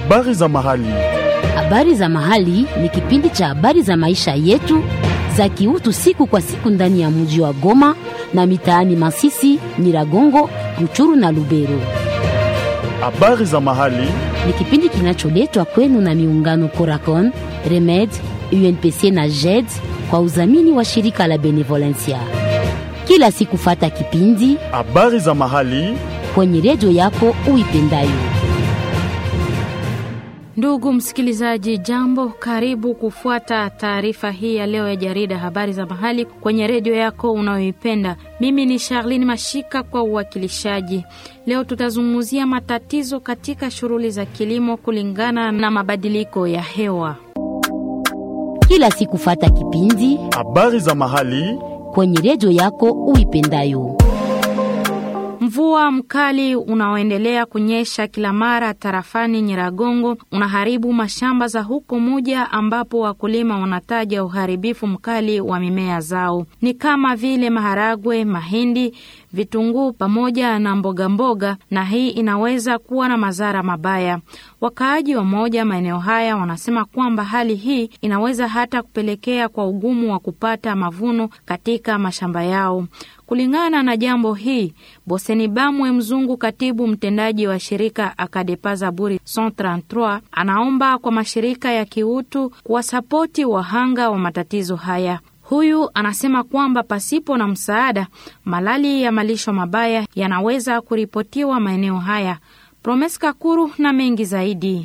Habari za mahali. Habari za mahali ni kipindi cha habari za maisha yetu za kiutu siku kwa siku ndani ya mji wa Goma na mitaani Masisi, Nyiragongo, Ruchuru na Lubero. Habari za mahali. Ni kipindi kinacholetwa kwenu na miungano Coracon, Remed, UNPC na JED kwa udhamini wa shirika la Benevolencia. Kila siku fata kipindi Habari za mahali. kwenye redio yako uipendayo. Ndugu msikilizaji, jambo, karibu kufuata taarifa hii ya leo ya jarida habari za mahali kwenye redio yako unayoipenda. Mimi ni Charlene Mashika kwa uwakilishaji. Leo tutazungumzia matatizo katika shughuli za kilimo kulingana na mabadiliko ya hewa. Kila siku fata kipindi Habari za mahali. kwenye redio yako uipendayo. Mvua mkali unaoendelea kunyesha kila mara tarafani Nyiragongo unaharibu mashamba za huko Muja, ambapo wakulima wanataja uharibifu mkali wa mimea zao, ni kama vile maharagwe, mahindi, vitunguu pamoja na mboga mboga, na hii inaweza kuwa na madhara mabaya. Wakaaji wa moja maeneo haya wanasema kwamba hali hii inaweza hata kupelekea kwa ugumu wa kupata mavuno katika mashamba yao. Kulingana na jambo hii, Boseni Bamwe Mzungu, katibu mtendaji wa shirika Akadepa Zaburi 133, anaomba kwa mashirika ya kiutu kuwasapoti wahanga wa matatizo haya. Huyu anasema kwamba pasipo na msaada, malali ya malisho mabaya yanaweza kuripotiwa maeneo haya. Promes Kakuru na mengi zaidi.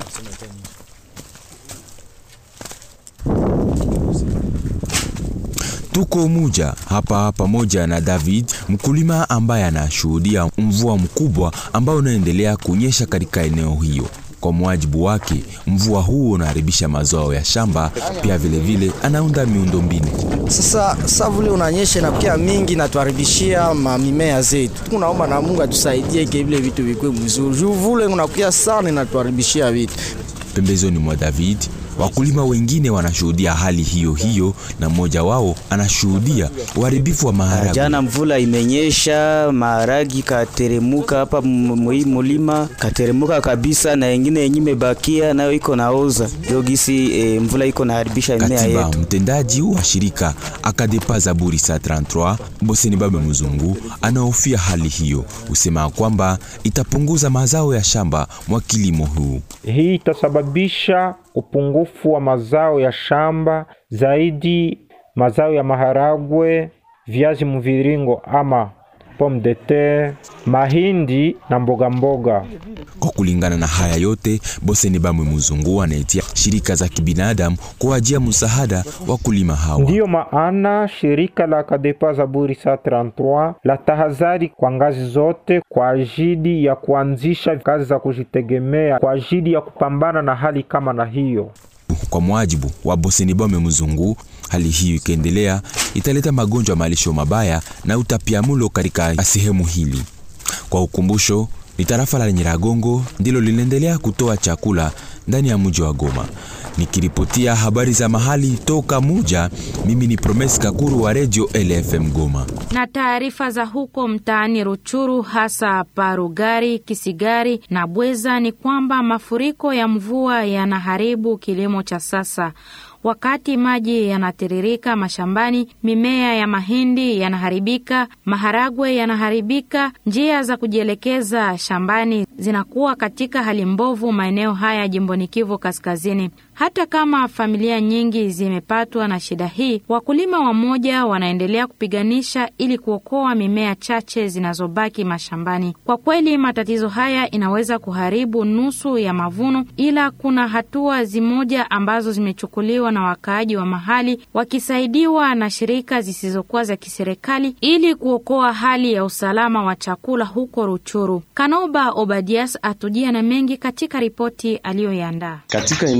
Tuko Muja hapa pamoja na David, mkulima ambaye anashuhudia mvua mkubwa ambao unaendelea kunyesha katika eneo hiyo. Kwa mwajibu wake, mvua huu unaharibisha mazao ya shamba, pia vilevile vile, anaunda miundombinu. Sasa sa vule unanyesha inakuwa mingi natuharibishia mamimea zetu. Tunaomba na Mungu atusaidie ke vile vitu vikwe mzuri. Juu vule unakuwa sana inatuharibishia vitu. Pembezoni mwa David, wakulima wengine wanashuhudia hali hiyo hiyo, na mmoja wao anashuhudia uharibifu wa maharagwe. Jana mvula imenyesha, maharagi kateremuka hapa mwii mulima kateremuka kabisa, na ingine yenye imebakia nayo iko naoza jogisi. E, mvula iko naharibisha mimea Katiba yetu. mtendaji wa shirika Akadepa Zaburi sa 33 Boseni Babe Mzungu anahofia hali hiyo, husema kwamba itapunguza mazao ya shamba mwa kilimo huu. Hii itasababisha upungufu wa mazao ya shamba, zaidi mazao ya maharagwe, viazi mviringo ama pomme de terre, mahindi na mboga mboga. Kwa kulingana na haya yote, Boseni Bamwe Mzungu anaitia shirika za kibinadamu kuwajia msaada wakulima hawa. Ndiyo maana shirika la Kadepa Zaburi saa 33 la tahadhari kwa ngazi zote kwa ajili ya kuanzisha kazi za kujitegemea kwa ajili ya kupambana na hali kama na hiyo. Kwa mujibu wa Boseni Bamwe Mzungu, hali hiyo ikiendelea italeta magonjwa ya malisho mabaya na utapiamulo katika sehemu hili. Kwa ukumbusho, ni tarafa la Nyiragongo ndilo linaendelea kutoa chakula ndani ya mji wa Goma. Nikiripotia habari za mahali toka Muja, mimi ni Promes Kakuru wa Radio LFM Goma. na taarifa za huko mtaani Ruchuru, hasa Parugari, Kisigari na Bweza ni kwamba mafuriko ya mvua yanaharibu kilimo cha sasa. Wakati maji yanatiririka mashambani, mimea ya mahindi yanaharibika, maharagwe yanaharibika, njia za kujielekeza shambani zinakuwa katika hali mbovu maeneo haya jimboni Kivu Kaskazini. Hata kama familia nyingi zimepatwa na shida hii, wakulima wamoja wanaendelea kupiganisha ili kuokoa mimea chache zinazobaki mashambani. Kwa kweli, matatizo haya inaweza kuharibu nusu ya mavuno, ila kuna hatua zimoja ambazo zimechukuliwa na wakaaji wa mahali wakisaidiwa na shirika zisizokuwa za kiserikali ili kuokoa hali ya usalama wa chakula huko Ruchuru. Kanoba Obadias atujia na mengi katika ripoti aliyoiandaa. Katika eneo za Ruga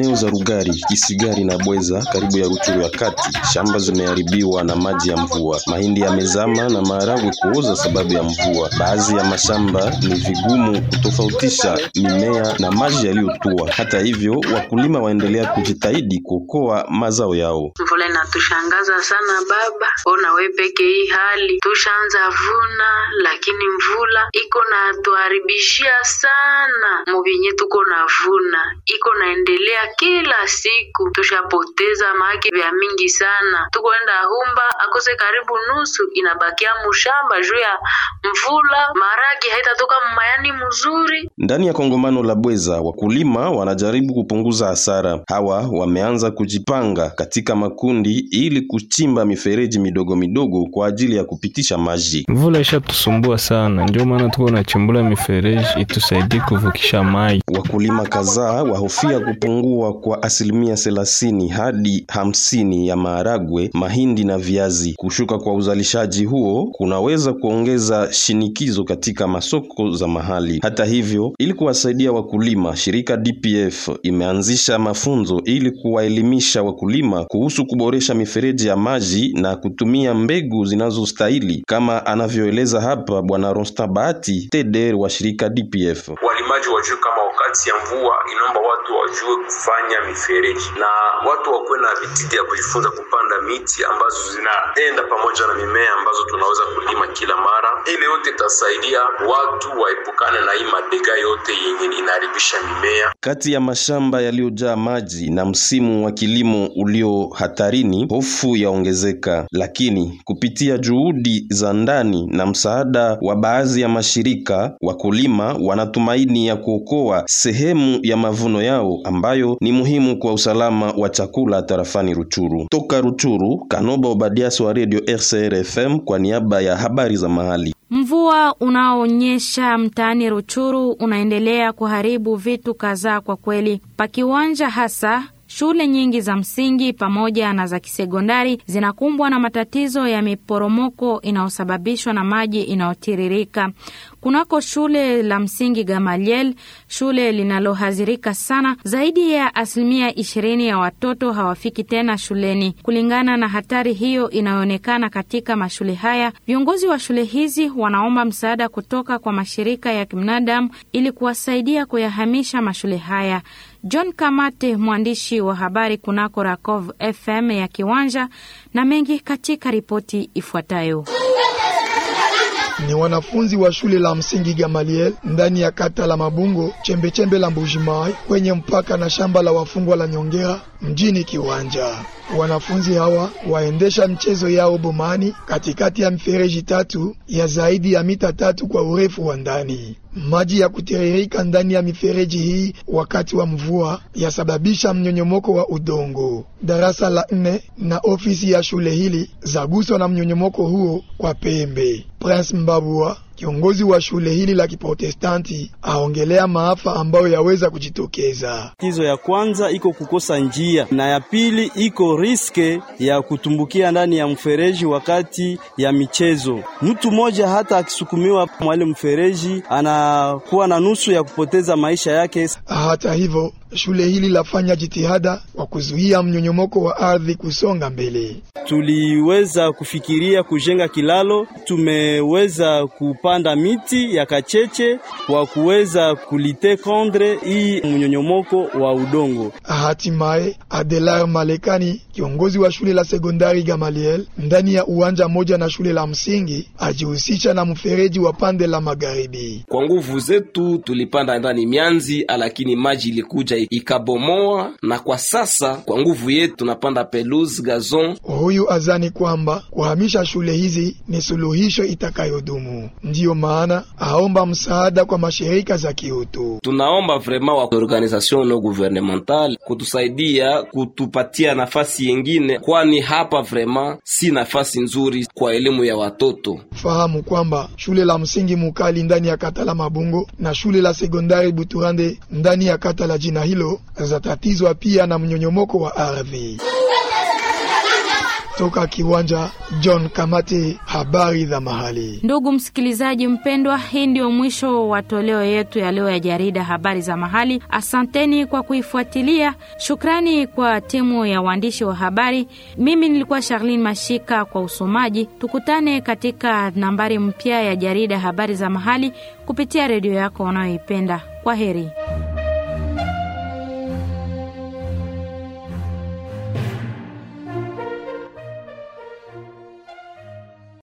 Bugari, Kisigari na Bweza karibu ya Ruchuru ya kati, shamba zimeharibiwa na maji ya mvua. Mahindi yamezama na maharagwe kuoza sababu ya mvua. Baadhi ya mashamba ni vigumu kutofautisha mimea na maji yaliyotua. Hata hivyo, wakulima waendelea kujitahidi kuokoa mazao yao. Mvula inatushangaza sana baba, ona we peke hii hali tushaanza vuna, lakini mvula iko na tuharibishia sana mubinye tuko na vuna, iko naendelea kila siku, tushapoteza maake vya mingi sana. Tukoenda humba akose karibu nusu inabakia mushamba juu ya mvula, maragi haitatoka mmayani mzuri. Ndani ya kongamano la Bweza, wakulima wanajaribu kupunguza hasara. Hawa wameanza kujipanga katika makundi ili kuchimba mifereji midogo midogo kwa ajili ya kupitisha maji. Mvula ishatusumbua sana, ndio maana tuko nachimbula mifereji itusaidie kuvukisha mai. Wakulima kadhaa wahofia kupungua kwa asilimia thelathini hadi hamsini ya maharagwe, mahindi na viazi. Kushuka kwa uzalishaji huo kunaweza kuongeza shinikizo katika masoko za mahali. Hata hivyo, ili kuwasaidia wakulima, shirika DPF imeanzisha mafunzo ili kuwaelimisha wakulima kuhusu kuboresha mifereji ya maji na kutumia mbegu zinazostahili, kama anavyoeleza hapa Bwana Ronstan Bahati, TDR wa shirika DPF. Walimaji wajue kama wakati ya mvua inaomba watu wajue kufanya mifereji na watu wakuwe na vitidi ya kujifunza kupanda miti ambazo zinaenda pamoja na mimea ambazo tunaweza kulima kila mara. Ile yote itasaidia watu waepukane na hii madega yote yenye inaharibisha mimea. Kati ya mashamba yaliyojaa maji na msimu wa kilimo ulio hatarini, hofu yaongezeka, lakini kupitia juhudi za ndani na msaada wa baadhi ya mashirika, wakulima wanatumaini ya kuokoa sehemu ya mavuno yao ambayo ni muhimu kwa usalama wa chakula tarafani Ruchuru. Toka Ruchuru, Kanoba Obadias wa Radio RCR FM kwa niaba ya habari za mahali. Mvua unaoonyesha mtaani Ruchuru unaendelea kuharibu vitu kadhaa kwa kweli. Pakiwanja hasa shule nyingi za msingi pamoja na za kisekondari zinakumbwa na matatizo ya miporomoko inayosababishwa na maji inayotiririka. Kunako shule la msingi Gamaliel, shule linalohadhirika sana, zaidi ya asilimia ishirini ya watoto hawafiki tena shuleni. Kulingana na hatari hiyo inayoonekana katika mashule haya, viongozi wa shule hizi wanaomba msaada kutoka kwa mashirika ya kibinadamu ili kuwasaidia kuyahamisha mashule haya. John Kamate, mwandishi wa habari kunako Rakov FM ya Kiwanja, na mengi katika ripoti ifuatayo. Ni wanafunzi wa shule la msingi Gamaliel ndani ya kata la Mabungo chembechembe la Mbujimai kwenye mpaka na shamba la wafungwa la Nyongera mjini Kiwanja. Wanafunzi hawa waendesha mchezo yao bomani katikati ya mifereji tatu ya zaidi ya mita tatu kwa urefu wa ndani. Maji ya kutiririka ndani ya mifereji hii wakati wa mvua yasababisha mnyonyomoko wa udongo. Darasa la nne na ofisi ya shule hili zaguswa na mnyonyomoko huo kwa pembe. Prince Mbabua kiongozi wa shule hili la Kiprotestanti aongelea maafa ambayo yaweza kujitokeza. Tatizo ya kwanza iko kukosa njia, na ya pili iko riske ya kutumbukia ndani ya mfereji wakati ya michezo. Mtu mmoja hata akisukumiwa mwale mfereji anakuwa na nusu ya kupoteza maisha yake. Hata hivyo, shule hili lafanya jitihada kwa kuzuia mnyonyomoko wa ardhi kusonga mbele. Tuliweza kufikiria kujenga kilalo, tumeweza kupanda miti ya kacheche kwa kuweza kulite kondre hii mnyonyomoko wa udongo. Hatimaye, Adelar Malekani, kiongozi wa shule la sekondari Gamaliel ndani ya uwanja moja na shule la msingi, ajihusisha na mfereji wa pande la magharibi. Kwa nguvu zetu tulipanda ndani mianzi, lakini maji ilikuja ikabomoa, na kwa sasa kwa nguvu yetu tunapanda pelouse gazon. Huyu azani kwamba kuhamisha shule hizi ni suluhisho itakayodumu. Ndiyo maana aomba msaada kwa mashirika za kiutu. Tunaomba vrema wa organisation no gouvernemental kutusaidia kutupatia nafasi yengine, kwani hapa vrema si nafasi nzuri kwa elimu ya watoto. Fahamu kwamba shule la msingi Mukali ndani ya kata la Mabungo na shule la sekondari Buturande ndani ya kata la jina hilo zatatizwa pia na mnyonyomoko wa ardhi. Toka kiwanja John Kamate, habari za mahali. Ndugu msikilizaji mpendwa, hii ndio mwisho wa toleo yetu ya leo ya jarida habari za mahali. Asanteni kwa kuifuatilia. Shukrani kwa timu ya waandishi wa habari. Mimi nilikuwa Charlene Mashika kwa usomaji. Tukutane katika nambari mpya ya jarida habari za mahali kupitia redio yako unayoipenda. Kwa heri.